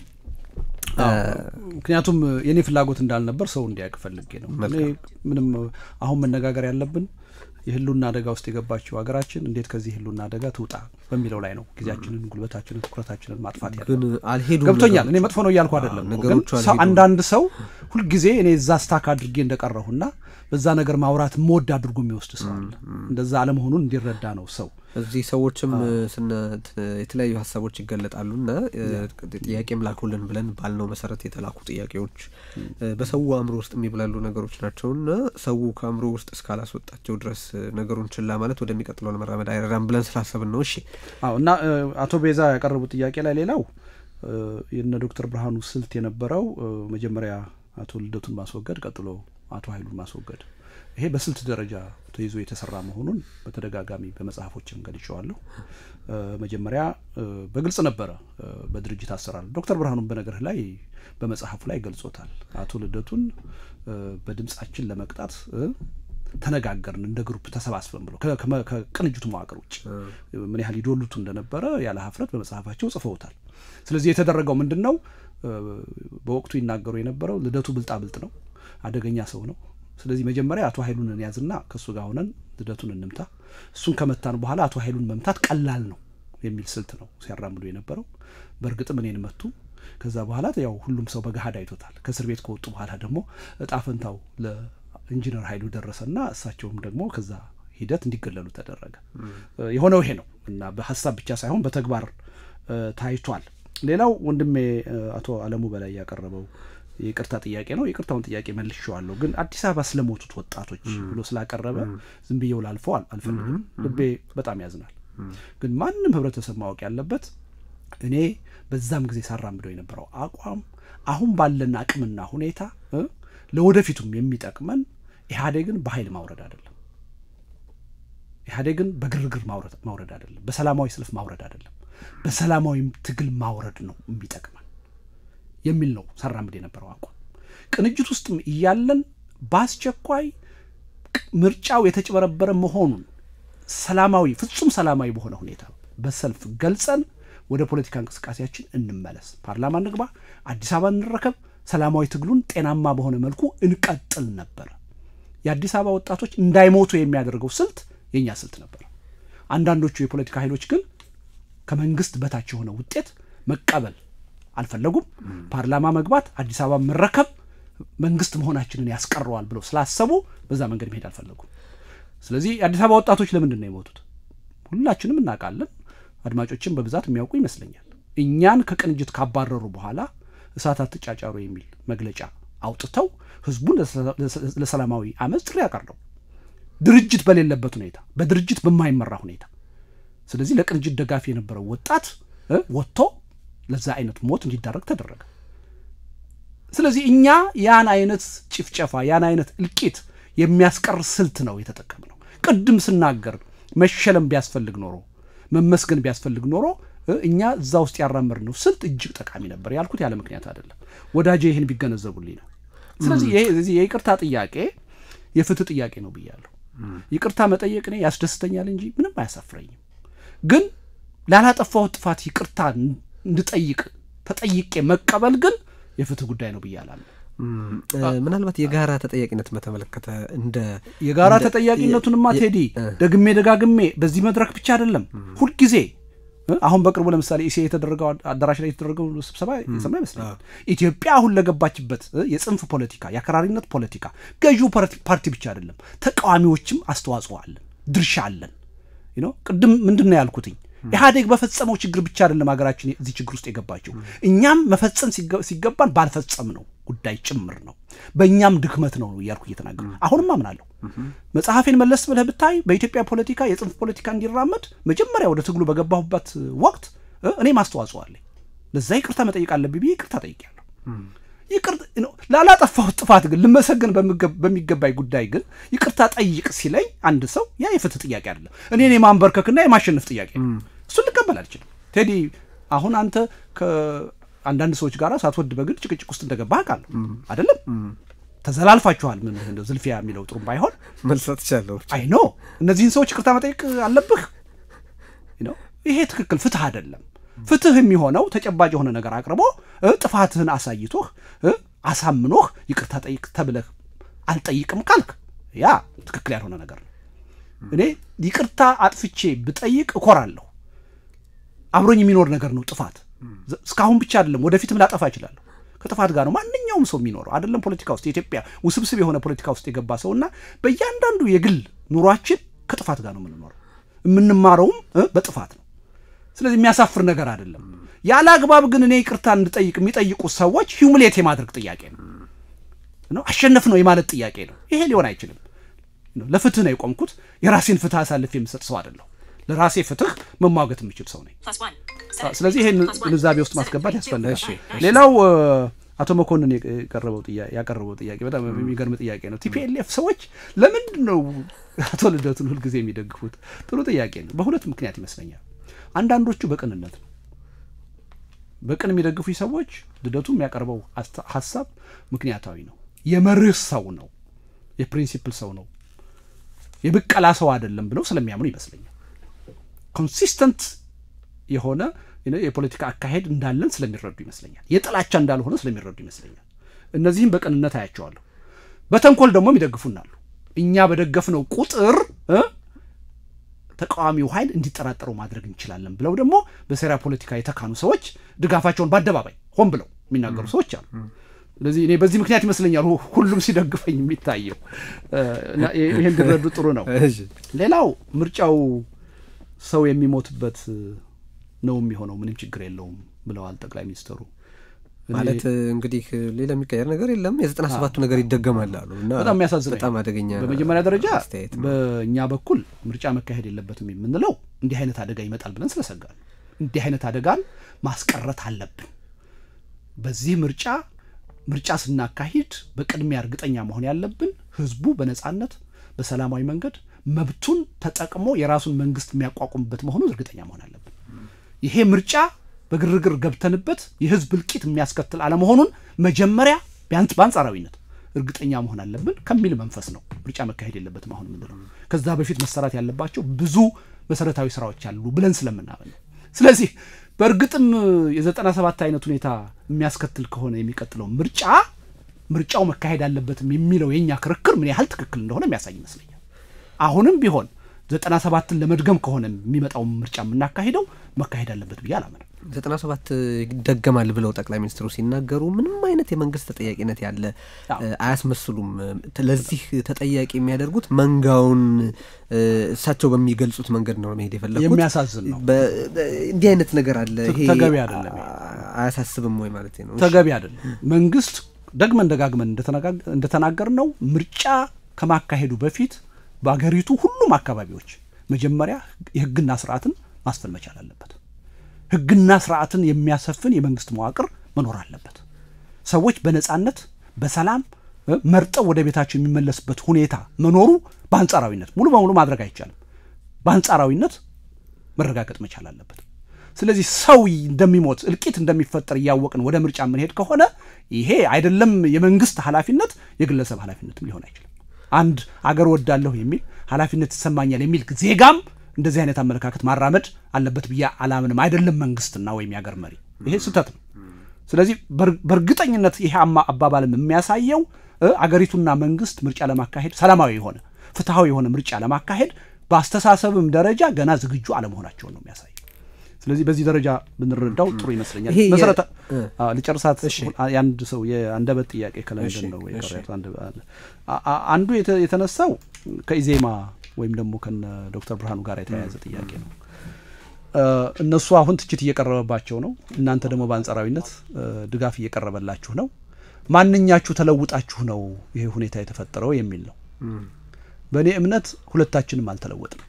ምክንያቱም የኔ ፍላጎት እንዳልነበር ሰው እንዲያውቅ ፈልጌ ነው። ምንም አሁን መነጋገር ያለብን የህልውና አደጋ ውስጥ የገባችው ሀገራችን እንዴት ከዚህ ህልውና አደጋ ትውጣ በሚለው ላይ ነው ጊዜያችንን፣ ጉልበታችንን፣ ትኩረታችንን ማጥፋት ያለ አልሄዱም። ገብቶኛል። እኔ መጥፎ ነው እያልኩ አይደለም። ግን አንዳንድ ሰው ሁልጊዜ እኔ እዛ ስታክ አድርጌ እንደቀረሁና በዛ ነገር ማውራት መወድ አድርጎ የሚወስድ ሰው አለ። እንደዛ አለመሆኑን እንዲረዳ ነው ሰው እዚህ ሰዎችም የተለያዩ ሀሳቦች ይገለጣሉና ጥያቄም ላኩልን ብለን ባልነው መሰረት የተላኩ ጥያቄዎች በሰው አእምሮ ውስጥ የሚብላሉ ነገሮች ናቸውና ሰው ከአእምሮ ውስጥ እስካላስወጣቸው ድረስ ነገሩን ችላ ማለት ወደሚቀጥለው ለመራመድ አይረዳም ብለን ስላሰብን ነው። እሺ አዎ። እና አቶ ቤዛ ያቀረቡት ጥያቄ ላይ ሌላው የነ ዶክተር ብርሃኑ ስልት የነበረው መጀመሪያ አቶ ልደቱን ማስወገድ፣ ቀጥሎ አቶ ሀይሉን ማስወገድ ይሄ በስልት ደረጃ ተይዞ የተሰራ መሆኑን በተደጋጋሚ በመጽሐፎችም ገልጨዋለሁ። መጀመሪያ በግልጽ ነበረ በድርጅት አሰራር። ዶክተር ብርሃኑን በነገርህ ላይ በመጽሐፉ ላይ ገልጾታል። አቶ ልደቱን በድምጻችን ለመቅጣት ተነጋገርን እንደ ግሩፕ ተሰባስበን ብሎ ከቅንጅቱ መዋቅር ውጭ ምን ያህል ይዶሉቱ እንደነበረ ያለ ሀፍረት በመጽሐፋቸው ጽፈውታል። ስለዚህ የተደረገው ምንድን ነው? በወቅቱ ይናገሩ የነበረው ልደቱ ብልጣብልጥ ነው፣ አደገኛ ሰው ነው ስለዚህ መጀመሪያ አቶ ሀይሉን እንያዝና ከእሱ ጋር ሆነን ልደቱን እንምታ። እሱን ከመታን በኋላ አቶ ሀይሉን መምታት ቀላል ነው የሚል ስልት ነው ሲያራምዱ የነበረው። በእርግጥም እኔን መቱ። ከዛ በኋላ ያው ሁሉም ሰው በገሀድ አይቶታል። ከእስር ቤት ከወጡ በኋላ ደግሞ እጣ ፈንታው ለኢንጂነር ሀይሉ ደረሰና እሳቸውም ደግሞ ከዛ ሂደት እንዲገለሉ ተደረገ። የሆነው ይሄ ነው እና በሀሳብ ብቻ ሳይሆን በተግባር ታይቷል። ሌላው ወንድሜ አቶ አለሙ በላይ ያቀረበው የይቅርታ ጥያቄ ነው። የይቅርታውን ጥያቄ መልሼዋለሁ፣ ግን አዲስ አበባ ስለሞቱት ወጣቶች ብሎ ስላቀረበ ዝም ብዬው ላልፈው አልፈልግም። ልቤ በጣም ያዝናል። ግን ማንም ህብረተሰብ ማወቅ ያለበት እኔ በዛም ጊዜ ሳራምደው የነበረው አቋም አሁን ባለን አቅምና ሁኔታ ለወደፊቱም የሚጠቅመን ኢህአዴግን በኃይል ማውረድ አይደለም። ኢህአዴግን በግርግር ማውረድ አይደለም። በሰላማዊ ሰልፍ ማውረድ አይደለም። በሰላማዊ ትግል ማውረድ ነው የሚጠቅመን የሚል ነው ሳራምድ የነበረው አቋም። ቅንጅት ውስጥም እያለን በአስቸኳይ ምርጫው የተጭበረበረ መሆኑን ሰላማዊ ፍጹም ሰላማዊ በሆነ ሁኔታ በሰልፍ ገልጸን ወደ ፖለቲካ እንቅስቃሴያችን እንመለስ፣ ፓርላማ እንግባ፣ አዲስ አበባ እንረከብ፣ ሰላማዊ ትግሉን ጤናማ በሆነ መልኩ እንቀጥል ነበር። የአዲስ አበባ ወጣቶች እንዳይሞቱ የሚያደርገው ስልት የእኛ ስልት ነበር። አንዳንዶቹ የፖለቲካ ኃይሎች ግን ከመንግስት በታች የሆነ ውጤት መቀበል አልፈለጉም። ፓርላማ መግባት፣ አዲስ አበባ መረከብ መንግስት መሆናችንን ያስቀረዋል ብለው ስላሰቡ በዛ መንገድ መሄድ አልፈለጉም። ስለዚህ የአዲስ አበባ ወጣቶች ለምንድን ነው የሞቱት? ሁላችንም እናውቃለን። አድማጮችን በብዛት የሚያውቁ ይመስለኛል። እኛን ከቅንጅት ካባረሩ በኋላ እሳት አትጫጫሩ የሚል መግለጫ አውጥተው ህዝቡን ለሰላማዊ አመፅ ጥሪ ያቀርበው ድርጅት በሌለበት ሁኔታ፣ በድርጅት በማይመራ ሁኔታ። ስለዚህ ለቅንጅት ደጋፊ የነበረው ወጣት ወጥቶ ለዛ አይነት ሞት እንዲዳረግ ተደረገ። ስለዚህ እኛ ያን አይነት ጭፍጨፋ ያን አይነት እልቂት የሚያስቀር ስልት ነው የተጠቀምነው። ቅድም ስናገር መሸለም ቢያስፈልግ ኖሮ መመስገን ቢያስፈልግ ኖሮ እኛ እዛ ውስጥ ያራመድነው ስልት እጅግ ጠቃሚ ነበር ያልኩት ያለ ምክንያት አይደለም። ወዳጄ ይህን ቢገነዘቡልኝ ነው። ስለዚህ ይህ የይቅርታ ጥያቄ የፍትህ ጥያቄ ነው ብያለሁ። ይቅርታ መጠየቅ እኔ ያስደስተኛል እንጂ ምንም አያሳፍረኝም። ግን ላላጠፋሁት ጥፋት ይቅርታ እንድጠይቅ ተጠይቄ መቀበል ግን የፍትህ ጉዳይ ነው ብያላለሁ። ምናልባት የጋራ ተጠያቂነት በተመለከተ እንደ የጋራ ተጠያቂነቱንማ ቴዲ ደግሜ ደጋግሜ በዚህ መድረክ ብቻ አይደለም ሁልጊዜ አሁን በቅርቡ ለምሳሌ ኢሴ የተደረገው አዳራሽ ላይ የተደረገው ስብሰባ የሰማ ይመስለኛል። ኢትዮጵያ አሁን ለገባችበት የጽንፍ ፖለቲካ፣ የአክራሪነት ፖለቲካ ገዢው ፓርቲ ብቻ አይደለም፣ ተቃዋሚዎችም አስተዋጽኦ አለን፣ ድርሻ አለን። ቅድም ምንድን ነው ያልኩትኝ ኢህአዴግ በፈጸመው ችግር ብቻ አይደለም ሀገራችን እዚህ ችግር ውስጥ የገባችው፣ እኛም መፈጸም ሲገባን ባልፈጸም ነው ጉዳይ ጭምር ነው። በእኛም ድክመት ነው እያልኩ እየተናገሩ አሁንም አምናለሁ። መጽሐፌን መለስ ብለህ ብታይ በኢትዮጵያ ፖለቲካ የጽንፍ ፖለቲካ እንዲራመድ መጀመሪያ ወደ ትግሉ በገባሁበት ወቅት እኔም አስተዋጽኦ አለኝ። ለዛ ይቅርታ መጠየቅ አለብኝ ብዬ ይቅርታ ጠይቄያለሁ። ላላጠፋሁት ጥፋት ግን ልመሰገን በሚገባኝ ጉዳይ ግን ይቅርታ ጠይቅ ሲለኝ አንድ ሰው ያ የፍትህ ጥያቄ አይደለም፣ እኔን የማንበርከክና የማሸነፍ ጥያቄ ነው። እሱን ልቀበል አልችልም። ቴዲ አሁን አንተ ከአንዳንድ ሰዎች ጋር ሳትወድ በግድ ጭቅጭቅ ውስጥ እንደገባህ አውቃለሁ አይደለም? ተዘላልፋችኋል። ምን እንደው ዝልፊያ የሚለው ጥሩም ባይሆን መልሰት ትችላለሁ። አይ ኖ እነዚህን ሰዎች ይቅርታ መጠየቅ አለብህ። ይሄ ትክክል ፍትህ አይደለም። ፍትህ የሚሆነው ተጨባጭ የሆነ ነገር አቅርቦ ጥፋትህን አሳይቶህ አሳምኖህ ይቅርታ ጠይቅ ተብለህ አልጠይቅም ካልክ ያ ትክክል ያልሆነ ነገር ነው። እኔ ይቅርታ አጥፍቼ ብጠይቅ እኮራለሁ። አብሮኝ የሚኖር ነገር ነው ጥፋት። እስካሁን ብቻ አይደለም፣ ወደፊትም ላጠፋ እችላለሁ። ከጥፋት ጋር ነው ማንኛውም ሰው የሚኖረው አይደለም። ፖለቲካ ውስጥ የኢትዮጵያ ውስብስብ የሆነ ፖለቲካ ውስጥ የገባ ሰውና በእያንዳንዱ የግል ኑሯችን ከጥፋት ጋር ነው የምንኖረው። የምንማረውም በጥፋት ነው። ስለዚህ የሚያሳፍር ነገር አይደለም። ያለ አግባብ ግን እኔ ይቅርታ እንድጠይቅ የሚጠይቁ ሰዎች ሂውሚሌት የማድረግ ጥያቄ ነው፣ አሸነፍ ነው የማለት ጥያቄ ነው። ይሄ ሊሆን አይችልም። ለፍትህ ነው የቆምኩት። የራሴን ፍትህ አሳልፍ የምሰጥ ሰው አይደለሁ። ለራሴ ፍትህ መሟገት የምችል ሰው ነኝ። ስለዚህ ይሄን ግንዛቤ ውስጥ ማስገባት ያስፈልጋል። ሌላው አቶ መኮንን ያቀረበው ጥያቄ በጣም የሚገርም ጥያቄ ነው። ቲፒኤልኤፍ ሰዎች ለምንድን ነው አቶ ልደቱን ሁልጊዜ የሚደግፉት? ጥሩ ጥያቄ ነው። በሁለት ምክንያት ይመስለኛል። አንዳንዶቹ በቅንነት ነው። በቅን የሚደግፉ ሰዎች ልደቱ የሚያቀርበው ሀሳብ ምክንያታዊ ነው። የመርህ ሰው ነው። የፕሪንሲፕል ሰው ነው። የብቀላ ሰው አይደለም ብለው ስለሚያምኑ ይመስለኛል። ኮንሲስተንት የሆነ የፖለቲካ አካሄድ እንዳለን ስለሚረዱ ይመስለኛል። የጥላቻ እንዳልሆነ ስለሚረዱ ይመስለኛል። እነዚህም በቅንነት አያቸዋለሁ። በተንኮል ደግሞ ይደግፉናሉ። እኛ በደገፍነው ቁጥር ተቃዋሚው ኃይል እንዲጠራጠሩ ማድረግ እንችላለን ብለው ደግሞ በሴራ ፖለቲካ የተካኑ ሰዎች ድጋፋቸውን በአደባባይ ሆን ብለው የሚናገሩ ሰዎች አሉ። ስለዚህ እኔ በዚህ ምክንያት ይመስለኛል ሁሉም ሲደግፈኝ የሚታየው ይህን ቢረዱ ጥሩ ነው። ሌላው ምርጫው ሰው የሚሞትበት ነው የሚሆነው፣ ምንም ችግር የለውም ብለዋል ጠቅላይ ሚኒስትሩ። ማለት እንግዲህ ሌላ የሚቀየር ነገር የለም፣ የዘጠና ሰባቱ ነገር ይደገማል አሉ እና በጣም የሚያሳዝን በጣም አደገኛ በመጀመሪያ ደረጃ በእኛ በኩል ምርጫ መካሄድ የለበትም የምንለው እንዲህ አይነት አደጋ ይመጣል ብለን ስለሰጋል፣ እንዲህ አይነት አደጋን ማስቀረት አለብን። በዚህ ምርጫ ምርጫ ስናካሂድ በቅድሚያ እርግጠኛ መሆን ያለብን ህዝቡ በነጻነት በሰላማዊ መንገድ መብቱን ተጠቅሞ የራሱን መንግስት የሚያቋቁምበት መሆኑን እርግጠኛ መሆን አለብን። ይሄ ምርጫ በግርግር ገብተንበት የህዝብ እልቂት የሚያስከትል አለመሆኑን መጀመሪያ ቢያንስ በአንጻራዊነት እርግጠኛ መሆን አለብን ከሚል መንፈስ ነው ምርጫ መካሄድ የለበትም አሁን የምንለው። ከዛ በፊት መሰራት ያለባቸው ብዙ መሰረታዊ ስራዎች አሉ ብለን ስለምናምን ነው። ስለዚህ በእርግጥም የዘጠና ሰባት አይነት ሁኔታ የሚያስከትል ከሆነ የሚቀጥለው ምርጫ ምርጫው መካሄድ አለበትም የሚለው የእኛ ክርክር ምን ያህል ትክክል እንደሆነ የሚያሳይ ይመስለኛል። አሁንም ቢሆን ዘጠና ሰባትን ለመድገም ከሆነ የሚመጣው ምርጫ የምናካሂደው መካሄድ አለበት ብዬ አላምንም። ዘጠና ሰባት ይደገማል ብለው ጠቅላይ ሚኒስትሩ ሲናገሩ ምንም አይነት የመንግስት ተጠያቂነት ያለ አያስመስሉም። ለዚህ ተጠያቂ የሚያደርጉት መንጋውን እሳቸው በሚገልጹት መንገድ ነው መሄድ የፈለጉት። የሚያሳዝን ነው። እንዲህ አይነት ነገር አለ። ይሄ ተገቢ አይደለም። አያሳስብም ወይ ማለት ነው? ተገቢ አይደለም። መንግስት ደግመን ደጋግመን እንደተናገር ነው ምርጫ ከማካሄዱ በፊት በአገሪቱ ሁሉም አካባቢዎች መጀመሪያ የህግና ስርዓትን ማስፈን መቻል አለበት። ህግና ስርዓትን የሚያሰፍን የመንግስት መዋቅር መኖር አለበት። ሰዎች በነጻነት በሰላም መርጠው ወደ ቤታቸው የሚመለስበት ሁኔታ መኖሩ በአንጻራዊነት ሙሉ በሙሉ ማድረግ አይቻልም። በአንጻራዊነት መረጋገጥ መቻል አለበት። ስለዚህ ሰው እንደሚሞት እልቂት እንደሚፈጠር እያወቅን ወደ ምርጫ የምንሄድ ከሆነ ይሄ አይደለም የመንግስት ኃላፊነት የግለሰብ ኃላፊነትም ሊሆን አይችልም። አንድ አገር ወዳለሁ የሚል ኃላፊነት ይሰማኛል የሚል ዜጋም እንደዚህ አይነት አመለካከት ማራመድ አለበት ብዬ አላምንም። አይደለም መንግስትና ወይም የአገር መሪ፣ ይሄ ስህተት ነው። ስለዚህ በእርግጠኝነት ይሄ አባባልም የሚያሳየው አገሪቱና መንግስት ምርጫ ለማካሄድ ሰላማዊ የሆነ ፍትሐዊ የሆነ ምርጫ ለማካሄድ በአስተሳሰብም ደረጃ ገና ዝግጁ አለመሆናቸውን ነው የሚያሳየው። ስለዚህ በዚህ ደረጃ ብንረዳው ጥሩ ይመስለኛል። መሰረተ ልጨርሳት። የአንድ ሰው የአንደበት ጥያቄ ከለንደን ነው የቀረቱ። አንዱ የተነሳው ከኢዜማ ወይም ደግሞ ከነ ዶክተር ብርሃኑ ጋር የተያያዘ ጥያቄ ነው። እነሱ አሁን ትችት እየቀረበባቸው ነው። እናንተ ደግሞ በአንጻራዊነት ድጋፍ እየቀረበላችሁ ነው። ማንኛችሁ ተለውጣችሁ ነው ይሄ ሁኔታ የተፈጠረው የሚል ነው። በእኔ እምነት ሁለታችንም አልተለወጥንም።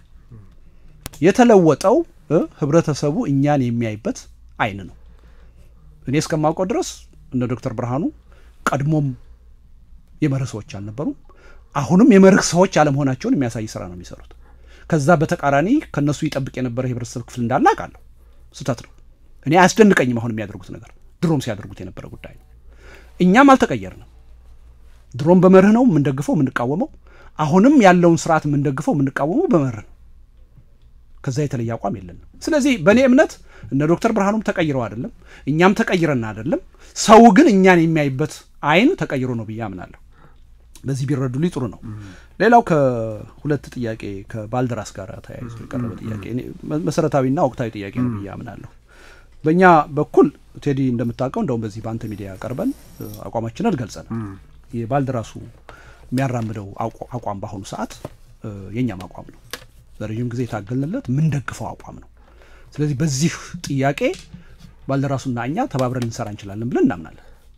የተለወጠው ህብረተሰቡ እኛን የሚያይበት አይን ነው። እኔ እስከማውቀው ድረስ እነ ዶክተር ብርሃኑ ቀድሞም የመርህ ሰዎች አልነበሩም። አሁንም የመርህ ሰዎች አለመሆናቸውን የሚያሳይ ስራ ነው የሚሰሩት። ከዛ በተቃራኒ ከነሱ ይጠብቅ የነበረ የህብረተሰብ ክፍል እንዳለ አውቃለሁ። ስህተት ነው። እኔ አያስደንቀኝም አሁን የሚያደርጉት ነገር፣ ድሮም ሲያደርጉት የነበረ ጉዳይ ነው። እኛም አልተቀየርንም። ድሮም በመርህ ነው የምንደግፈው የምንቃወመው። አሁንም ያለውን ስርዓት የምንደግፈው የምንቃወመው በመርህ ነው። ከዛ የተለየ አቋም የለንም። ስለዚህ በእኔ እምነት እነ ዶክተር ብርሃኑም ተቀይረው አይደለም፣ እኛም ተቀይረን አይደለም። ሰው ግን እኛን የሚያይበት አይን ተቀይሮ ነው ብዬ አምናለሁ። በዚህ ቢረዱልኝ ጥሩ ነው። ሌላው ከሁለት ጥያቄ ከባልደራስ ጋር ተያይዞ የቀረበ ጥያቄ መሰረታዊና ወቅታዊ ጥያቄ ነው ብዬ አምናለሁ። በእኛ በኩል ቴዲ እንደምታውቀው እንደውም በዚህ በአንተ ሚዲያ ቀርበን አቋማችንን ገልጸናል። የባልደራሱ የሚያራምደው አቋም በአሁኑ ሰዓት የእኛም አቋም ነው። ለረዥም ጊዜ የታገልንለት የምንደግፈው አቋም ነው። ስለዚህ በዚህ ጥያቄ ባልደራሱና እኛ ተባብረን ልንሰራ እንችላለን ብለን እናምናለን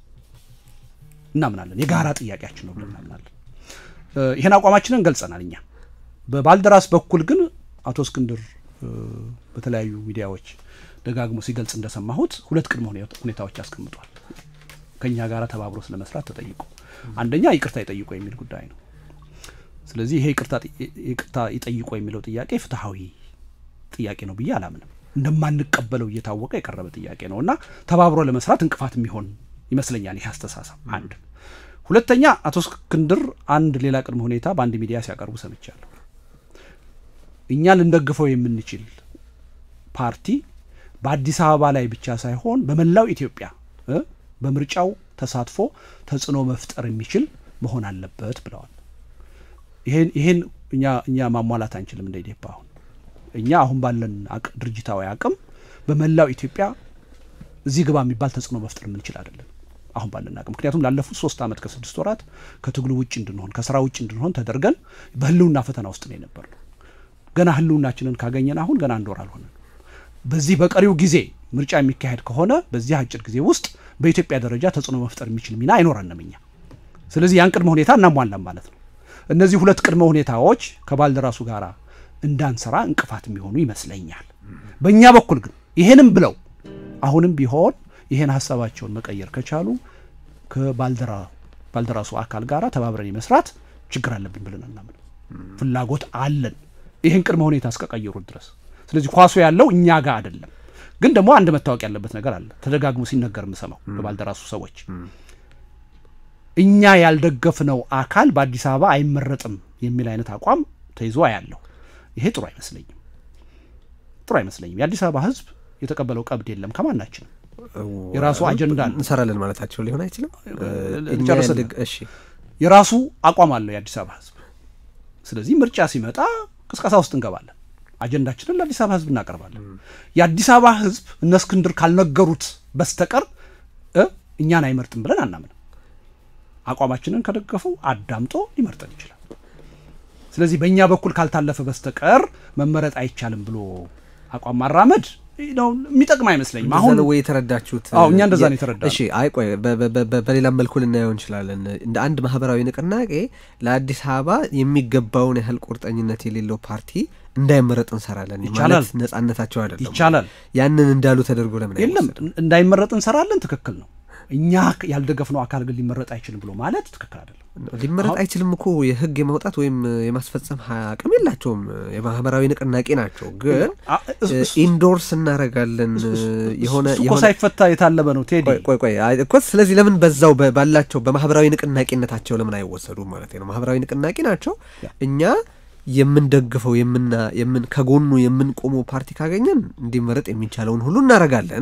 እናምናለን የጋራ ጥያቄያችን ነው ብለን እናምናለን። ይህን አቋማችንን ገልጸናል። እኛ በባልደራስ በኩል ግን አቶ እስክንድር በተለያዩ ሚዲያዎች ደጋግሞ ሲገልጽ እንደሰማሁት ሁለት ቅድመ ሁኔታዎች አስቀምጧል። ከእኛ ጋር ተባብሮ ስለመስራት ተጠይቆ አንደኛ ይቅርታ ይጠይቆ የሚል ጉዳይ ነው። ስለዚህ ይሄ ይቅርታ ይጠይቆ የሚለው ጥያቄ ፍትሐዊ ጥያቄ ነው ብዬ አላምንም። እንደማንቀበለው እየታወቀ የቀረበ ጥያቄ ነው እና ተባብሮ ለመስራት እንቅፋት የሚሆን ይመስለኛል ይህ አስተሳሰብ አንድ። ሁለተኛ አቶ እስክንድር አንድ ሌላ ቅድመ ሁኔታ በአንድ ሚዲያ ሲያቀርቡ ሰምቻለሁ። እኛ ልንደግፈው የምንችል ፓርቲ በአዲስ አበባ ላይ ብቻ ሳይሆን በመላው ኢትዮጵያ በምርጫው ተሳትፎ ተጽዕኖ መፍጠር የሚችል መሆን አለበት ብለዋል። ይሄን እኛ እኛ ማሟላት አንችልም እንደ ኢዴፓ አሁን እኛ አሁን ባለን ድርጅታዊ አቅም በመላው ኢትዮጵያ እዚህ ግባ የሚባል ተጽዕኖ መፍጠር የምንችል አይደለም። አሁን ባለን አቅም። ምክንያቱም ላለፉት ሶስት ዓመት ከስድስት ወራት ከትግሉ ውጭ እንድንሆን ከስራ ውጭ እንድንሆን ተደርገን በህልውና ፈተና ውስጥ ነው የነበርነው። ገና ህልውናችንን ካገኘን አሁን ገና አንድ ወር አልሆነን። በዚህ በቀሪው ጊዜ ምርጫ የሚካሄድ ከሆነ በዚህ አጭር ጊዜ ውስጥ በኢትዮጵያ ደረጃ ተጽዕኖ መፍጠር የሚችል ሚና አይኖረንም እኛ። ስለዚህ ያን ቅድመ ሁኔታ እናሟላም ማለት ነው። እነዚህ ሁለት ቅድመ ሁኔታዎች ከባልደራሱ ጋር እንዳንሰራ እንቅፋት የሚሆኑ ይመስለኛል። በእኛ በኩል ግን ይሄንም ብለው አሁንም ቢሆን ይሄን ሀሳባቸውን መቀየር ከቻሉ ከባልደራሱ አካል ጋር ተባብረን የመስራት ችግር አለብን ብለን አናምን። ፍላጎት አለን ይህን ቅድመ ሁኔታ እስከቀየሩት ድረስ። ስለዚህ ኳሱ ያለው እኛ ጋር አይደለም። ግን ደግሞ አንድ መታወቅ ያለበት ነገር አለ፣ ተደጋግሞ ሲነገር የምሰማው በባልደራሱ ሰዎች እኛ ያልደገፍነው አካል በአዲስ አበባ አይመረጥም የሚል አይነት አቋም ተይዞ ያለው ይሄ ጥሩ አይመስለኝም። ጥሩ አይመስለኝም። የአዲስ አበባ ሕዝብ የተቀበለው ቀብድ የለም ከማናችንም የራሱ አጀንዳ አለ። እንሰራለን ማለታቸው ሊሆን አይችልም። ልጨርስልህ። የራሱ አቋም አለው የአዲስ አበባ ሕዝብ። ስለዚህ ምርጫ ሲመጣ ቅስቀሳ ውስጥ እንገባለን። አጀንዳችንን ለአዲስ አበባ ሕዝብ እናቀርባለን። የአዲስ አበባ ሕዝብ እነ እስክንድር ካልነገሩት በስተቀር እኛን አይመርጥም ብለን አናምንም። አቋማችንን ከደገፉ አዳምጦ ሊመርጠን ይችላል። ስለዚህ በእኛ በኩል ካልታለፈ በስተቀር መመረጥ አይቻልም ብሎ አቋም ማራመድ ነው የሚጠቅም አይመስለኝም። አሁን ወይ የተረዳችሁት? አዎ እኛ እንደዛ ነው የተረዳ። እሺ፣ አይ ቆይ፣ በሌላም መልኩ ልናየው እንችላለን። እንደ አንድ ማህበራዊ ንቅናቄ ለአዲስ አበባ የሚገባውን ያህል ቁርጠኝነት የሌለው ፓርቲ እንዳይመረጥ እንሰራለን ማለት ነጻነታቸው አይደለም። ይቻላል። ያንን እንዳሉ ተደርጎ ለምን የለም እንዳይመረጥ እንሰራለን። ትክክል ነው። እኛ ያልደገፍነው አካል ግን ሊመረጥ አይችልም ብሎ ማለት ትክክል አይደለም። ሊመረጥ አይችልም እኮ የህግ የማውጣት ወይም የማስፈጸም አቅም የላቸውም። የማህበራዊ ንቅናቄ ናቸው። ግን ኢንዶርስ እናደርጋለን የሆነ እኮ ሳይፈታ የታለመ ነው ቴዲ። ቆይ ቆይ እኮ ስለዚህ ለምን በዛው ባላቸው በማህበራዊ ንቅናቄነታቸው ለምን አይወሰዱም ማለት ነው? ማህበራዊ ንቅናቄ ናቸው። እኛ የምንደግፈው የምና የምን ከጎኑ የምንቆመው ፓርቲ ካገኘን እንዲመረጥ የሚቻለውን ሁሉ እናደርጋለን።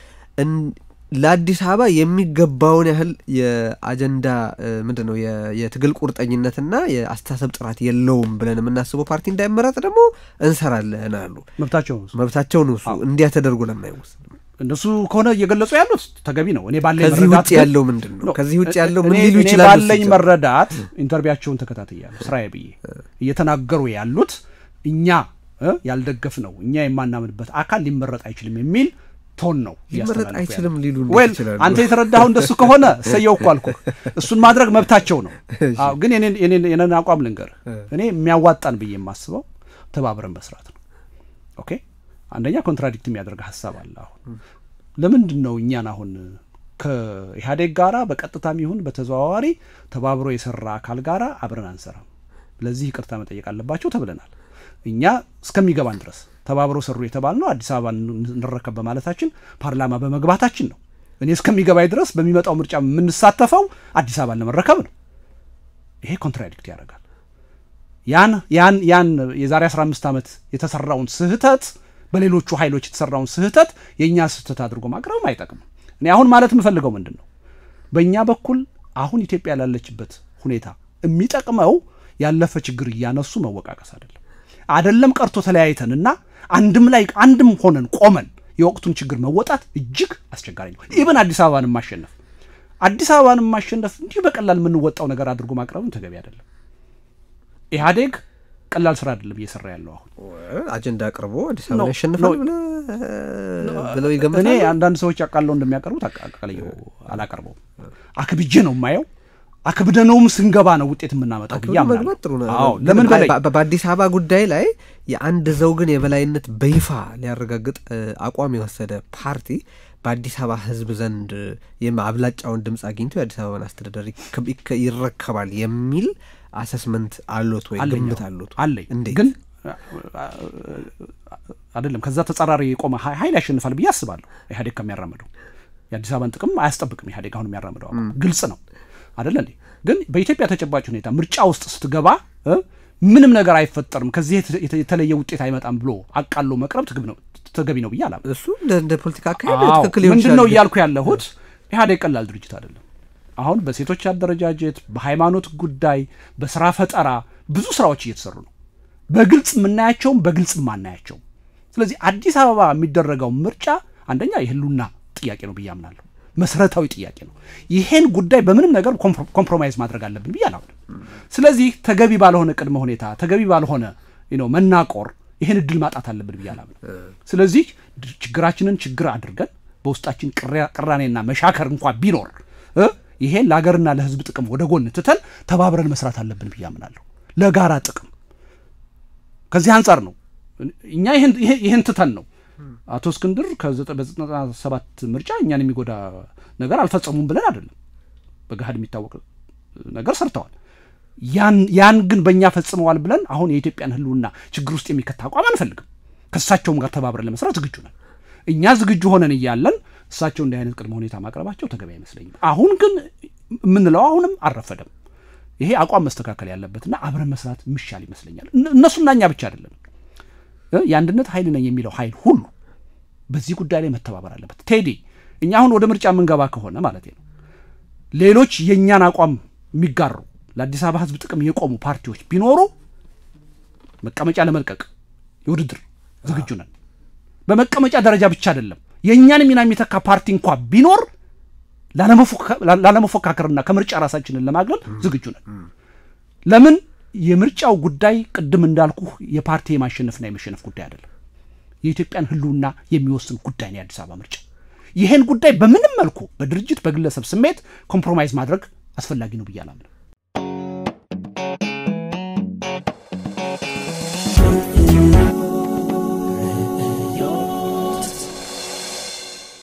ለአዲስ አበባ የሚገባውን ያህል የአጀንዳ ምንድን ነው የትግል ቁርጠኝነትና የአስተሳሰብ ጥራት የለውም ብለን የምናስበው ፓርቲ እንዳይመረጥ ደግሞ እንሰራለን አሉ። መብታቸው መብታቸው ነው። እሱ እንዲያ ተደርጎ ለምን አይወስድም? እነሱ ከሆነ እየገለጹ ያሉት ተገቢ ነው። እኔ ባለኝ ከዚህ ውጭ ያለው ምንድን ነው? ከዚህ ውጭ ያለው ምን ሊሉ ይችላሉ? ባለኝ መረዳት ኢንተርቪያቸውን ተከታትያለሁ። ስራዬ ብዬ እየተናገሩ ያሉት እኛ ያልደገፍ ነው እኛ የማናምንበት አካል ሊመረጥ አይችልም የሚል ቶን ነው ሊመረጥ አይችልም ሊሉ ወይ አንተ የተረዳኸው እንደሱ ከሆነ እሰየው እኮ አልኩህ። እሱን ማድረግ መብታቸው ነው። አዎ ግን የኔን አቋም ልንገርህ። እኔ የሚያዋጣን ብዬ የማስበው ተባብረን መስራት ነው። ኦኬ አንደኛ ኮንትራዲክት የሚያደርግ ሀሳብ አለ። አሁን ለምንድን ነው እኛን አሁን ከኢህአዴግ ጋራ በቀጥታም ይሁን በተዘዋዋሪ ተባብሮ የሰራ አካል ጋራ አብረን አንሰራም፣ ለዚህ ይቅርታ መጠየቅ አለባቸው ተብለናል። እኛ እስከሚገባን ድረስ ተባብረው ሰሩ የተባልነው አዲስ አበባ እንረከብ በማለታችን ፓርላማ በመግባታችን ነው። እኔ እስከሚገባኝ ድረስ በሚመጣው ምርጫ የምንሳተፈው አዲስ አበባን ለመረከብ ነው። ይሄ ኮንትራዲክት ያደርጋል። ያን ያን ያን የዛሬ 15 ዓመት የተሰራውን ስህተት በሌሎቹ ኃይሎች የተሰራውን ስህተት የእኛ ስህተት አድርጎ ማቅረብም አይጠቅምም። እኔ አሁን ማለት የምፈልገው ምንድን ነው፣ በእኛ በኩል አሁን ኢትዮጵያ ላለችበት ሁኔታ የሚጠቅመው ያለፈ ችግር እያነሱ መወቃቀስ አይደለም። አይደለም ቀርቶ ተለያይተንና አንድም ላይ አንድም ሆነን ቆመን የወቅቱን ችግር መወጣት እጅግ አስቸጋሪ ነው። ኢብን አዲስ አበባን ማሸነፍ አዲስ አበባን ማሸነፍ እንዲህ በቀላል የምንወጣው ነገር አድርጎ ማቅረብም ተገቢ አይደለም። ኢህአዴግ ቀላል ስራ አይደለም እየሰራ ያለው አሁን አጀንዳ አቅርቦ አዲስ አበባ ያሸንፋል ብለው ይገምታሉ። እኔ አንዳንድ ሰዎች አቃለው እንደሚያቀርቡት አቃለየው አላቀርበውም። አክብጄ ነው የማየው። አክብደነውም ስንገባ ነው ውጤት የምናመጣው ብዬ መግባት ጥሩ ነው። አዎ ለምን በላይ በአዲስ አበባ ጉዳይ ላይ የአንድ ዘውግን የበላይነት በይፋ ሊያረጋግጥ አቋም የወሰደ ፓርቲ በአዲስ አበባ ሕዝብ ዘንድ አብላጫውን ድምፅ አግኝቶ የአዲስ አበባን አስተዳደር ይረከባል የሚል አሰስመንት አሎት ወይ ግምት አሎት? አለኝ እንዴት ግን አይደለም ከዛ ተጻራሪ የቆመ ኃይል ያሸንፋል ብዬ አስባለሁ። ኢህአዴግ ከሚያራምደው የአዲስ አበባን ጥቅም አያስጠብቅም። ኢህአዴግ አሁን የሚያራምደው ግልጽ ነው አደለ እንዴ? ግን በኢትዮጵያ ተጨባጭ ሁኔታ ምርጫ ውስጥ ስትገባ ምንም ነገር አይፈጠርም፣ ከዚህ የተለየ ውጤት አይመጣም ብሎ አቃሎ መቅረብ ተገቢ ነው ብዬ አላም። እሱ እንደ ፖለቲካ አካሄድ ትክክል ሊሆን ምንድን ነው እያልኩ ያለሁት ኢህአዴግ ቀላል ድርጅት አይደለም። አሁን በሴቶች አደረጃጀት፣ በሃይማኖት ጉዳይ፣ በስራ ፈጠራ ብዙ ስራዎች እየተሰሩ ነው። በግልጽ የምናያቸውም በግልጽ የማናያቸውም። ስለዚህ አዲስ አበባ የሚደረገው ምርጫ አንደኛ የህሉና ጥያቄ ነው ብዬ አምናለሁ። መሰረታዊ ጥያቄ ነው። ይሄን ጉዳይ በምንም ነገር ኮምፕሮማይዝ ማድረግ አለብን ብዬ አላምንም። ስለዚህ ተገቢ ባልሆነ ቅድመ ሁኔታ ተገቢ ባልሆነ ነው መናቆር ይሄን እድል ማጣት አለብን ብዬ አላምንም። ስለዚህ ችግራችንን ችግር አድርገን በውስጣችን ቅራኔና መሻከር እንኳ ቢኖር ይሄን ለሀገርና ለህዝብ ጥቅም ወደ ጎን ትተን ተባብረን መስራት አለብን ብዬ አምናለሁ። ለጋራ ጥቅም ከዚህ አንጻር ነው እኛ ይህን ትተን ነው አቶ እስክንድር በዘጠና ሰባት ምርጫ እኛን የሚጎዳ ነገር አልፈጸሙም ብለን አይደለም። በገሃድ የሚታወቅ ነገር ሰርተዋል። ያን ግን በእኛ ፈጽመዋል ብለን አሁን የኢትዮጵያን ህልውና ችግር ውስጥ የሚከት አቋም አንፈልግም። ከእሳቸውም ጋር ተባብረን ለመስራት ዝግጁ ነን። እኛ ዝግጁ ሆነን እያለን እሳቸው እንዲህ አይነት ቅድመ ሁኔታ ማቅረባቸው ተገቢ አይመስለኝም። አሁን ግን የምንለው አሁንም አልረፈደም። ይሄ አቋም መስተካከል ያለበትና አብረን መስራት የሚሻል ይመስለኛል። እነሱና እኛ ብቻ አይደለም። የአንድነት ኃይል ነኝ የሚለው ኃይል ሁሉ በዚህ ጉዳይ ላይ መተባበር አለበት። ቴዲ እኛ አሁን ወደ ምርጫ የምንገባ ከሆነ ማለት ነው ሌሎች የእኛን አቋም የሚጋሩ ለአዲስ አበባ ህዝብ ጥቅም የቆሙ ፓርቲዎች ቢኖሩ መቀመጫ ለመልቀቅ የውድድር ዝግጁ ነን። በመቀመጫ ደረጃ ብቻ አይደለም የእኛን ሚና የሚተካ ፓርቲ እንኳ ቢኖር ላለመፎካከርና ከምርጫ ራሳችንን ለማግለል ዝግጁ ነን። ለምን የምርጫው ጉዳይ ቅድም እንዳልኩ የፓርቲ የማሸነፍና የመሸነፍ ጉዳይ አይደለም። የኢትዮጵያን ህልውና የሚወስን ጉዳይ ነው የአዲስ አበባ ምርጫ። ይሄን ጉዳይ በምንም መልኩ በድርጅት በግለሰብ ስሜት ኮምፕሮማይዝ ማድረግ አስፈላጊ ነው ብዬ አላምንም።